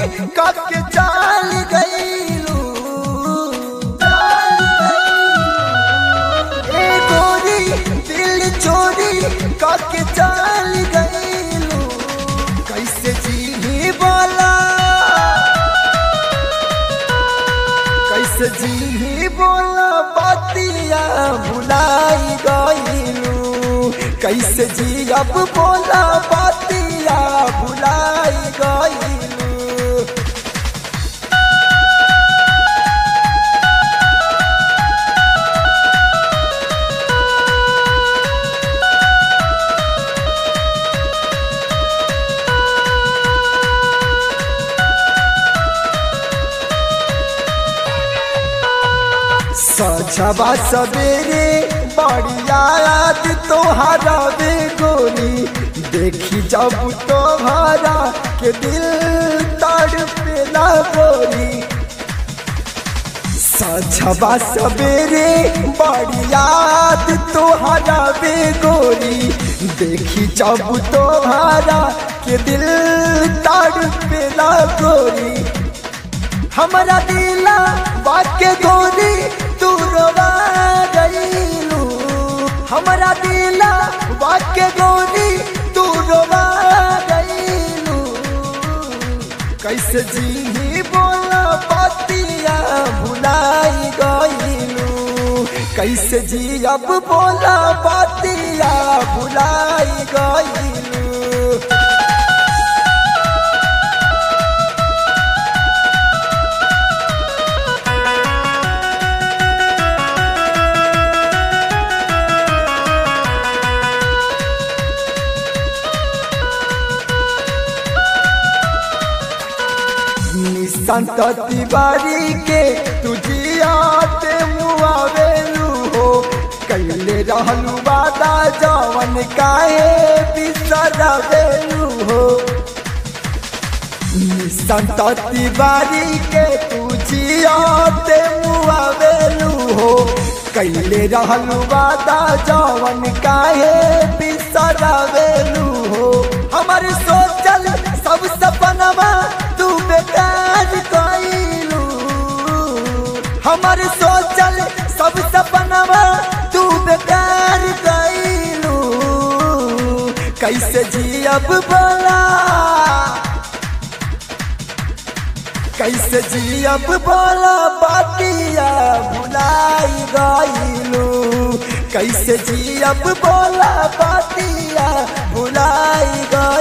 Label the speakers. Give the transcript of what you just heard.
Speaker 1: काके चाल गईलू ए गोरी दिल चोरी काके चाल गईलू कैसे जी बोला कैसे जी बोला बातिया भुलाई गईलू कैसे जी अब बोला बातिया भुलाई गईलू सजबा सवेरे बढ़िया याद तोहरा बे गोरी देखी जब तोहरा के दिल तड़पेला गोरी सजबा सवेरे बढ़िया याद तोहरा बे गोरी देखी जब तोहरा के दिल तड़पेला गोरी हमारा दिला बाके गोरी तू रोवा गईलू हमारा दिला बाके गोरी तू रोवा गईलू कैसे जी बोला बातिया भुलाई गईलू कैसे जी अब बोला बातिया भुलाई गईलू संत तिवारी के तुझियाते मुआवेलू हो कैले रहलू वादा जवन काहे बिसरवेलू हो संत तिवारी के तुझियाते मुआवेलू हो कैले रहलू वादा जवन काहे बिसरवेलू हो हमारे सोचल सब सपनवा तू बेकार कइलू हमर सोचल सब सपनवा तू बेकार कइलू कैसे जियब बोला कैसे जियब बोला बातिया भुलाई गइलू कैसे जियब बोला बातिया भुलाई गइलू